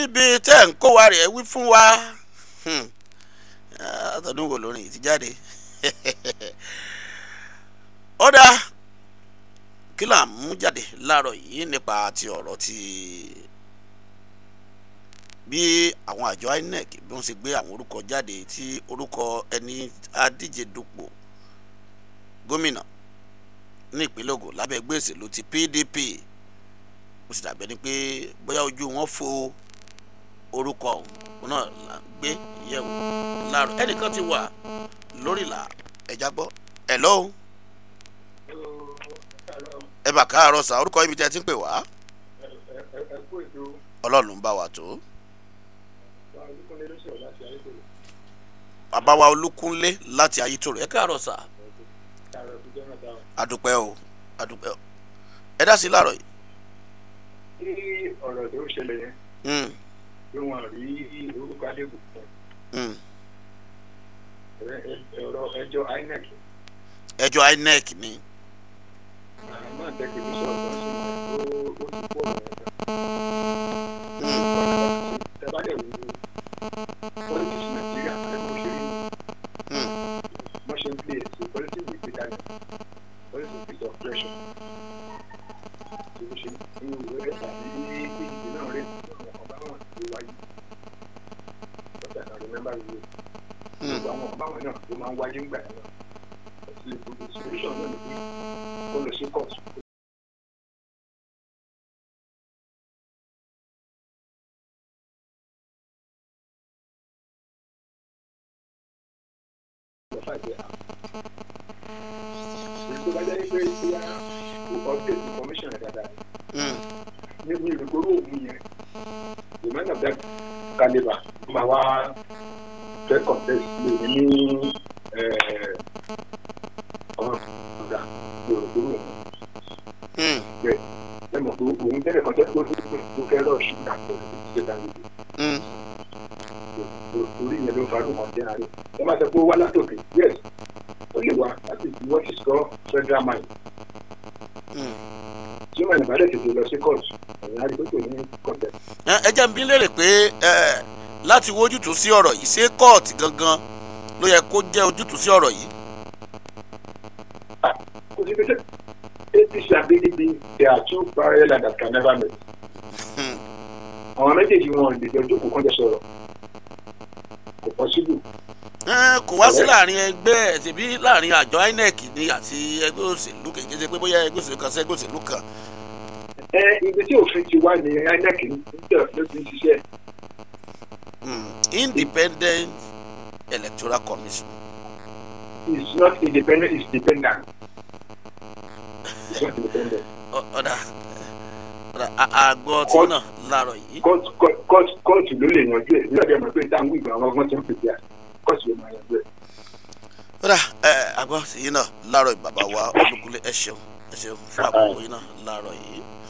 ibi tẹ́ ń kó wa rẹ̀ wí fún wa Hmm. Ah, àtọ̀dún wo lórin yìí ti jáde ó dáa kí là ń mú jáde láàárọ̀ yìí nípa ti ọ̀rọ̀ ti bí àwọn àjọ inec bí wọ́n ṣe gbé àwọn orúkọ jáde tí orúkọ ẹni adíje dupò gómìnà ní ìpínlẹ̀ Ògùn lábẹ́ ẹgbẹ́ òṣèlú ti PDP ó sì dàbẹ́ ni pé bóyá ojú wọn fo orúkọ òun náà là ń gbé yẹ̀wò láàárọ̀ ẹnìkan ti wà lórí ìlà ẹ̀já gbọ́ ẹ̀ lọ́hùn ẹ bà káàárọ̀ sà orúkọ ibi tí ẹ ti ń pè wá ọlọ́run ló ń bá wa tó bàbá wa olúkúnlé láti ayétòrò ẹ káàárọ̀ sà adúpẹ́ o adúpẹ́ o ẹ dá sí láàárọ̀ yìí. tí ọ̀rọ̀ tó ń ṣẹlẹ̀ yẹn Mm, pé wọ́n rí orúkọ adébù fún mm. ẹ̀rọ ẹjọ́ inec ẹjọ́ inec ni náà tẹ́kẹ̀ ní sọ̀rọ̀ tó ń ṣe ó ó ti pọ̀ Mm, tẹ́bálẹ̀ wù ú politics nàìjíríà ẹ̀kọ́ ṣe rí mm, wọ́n ṣe ń play ètò politics with ìdájọ́ politics with oppression tí ó ṣe ní ìwé rẹ̀ tàbí ìdíje náà rẹ̀ ọba wọn ti wáyé but I can remember you mm. gbogbo àwọn ọba wọn náà ló máa ń wáyé ńgbà yẹn náà àti gbogbo solution náà ni pé kó lọ sí court lọ fàjẹ́ èyí tó bá jẹ́ pé bóyá kò update information rẹ̀ dáadáa Mm. ní ní ìrìnkóró òun yẹn the man of that calibre ló máa wá fẹ́ contest lè ní ọ̀rọ̀ ọ̀gá ní ìrìnkóró òun Mm. bẹ́ẹ̀ ẹ mọ̀ pé òun tẹ́lẹ̀ contest tó tó fẹ́ rọ̀ ṣì dà pọ̀ ṣe dà níbi Mm. orí yẹn ló ń farú kan jẹ́ àárẹ̀ ẹ máa sọ pé ó wá látòkè yes ó lè wá láti fi what is called federal mine Mm. tí ó máa nìbàdàn tètè lọ sí court ẹ̀yìn àdìgbò ní contest. ẹ ẹ jẹ́ n bi léèrè pé ẹ láti wo ojútùú sí ọ̀rọ̀ yìí ṣé kóòtù gangan ló yẹ kó jẹ́ ojútùú sí ọ̀rọ̀ yìí. kò sí pé apc and pdp they are two parallel that can never meet. Mm. àwọn méjèèjì wọn lè jọ jókòó kọ́jọ sọ̀rọ̀ kò possible. ẹ kò wá sí láàrin ẹgbẹ́ ẹ̀ tẹ̀bí láàrin àjọ inec ni àti ẹgbẹ́ òṣèlú kèké ṣe pé bóyá ẹgbẹ́ òṣèlú kan sí ẹgbẹ́ òṣèlú kan. ẹ ibi tí òfin ti wá ní inec níjọ ló ti ń ṣiṣẹ́ Mm. independent electoral commission. is not independent is dependent. is not independent. Ọ- ọ̀dà ọ̀dà a- àgọ́ tí Court- náà láàárọ̀ yìí. court court court court ló lè yanjú ẹ̀ nígbà tí a mọ̀ pé táwọn ìgbà àwọn ọgbọ́n ti ń pèsè à court ló máa yanjú ẹ̀. ọ̀dà ẹ àgọ́ tí yìí náà láàárọ̀ yìí bàbá wa olúkúlé ẹ ṣeun ẹ ṣeun fún àkókò yìí náà láàárọ̀ yìí.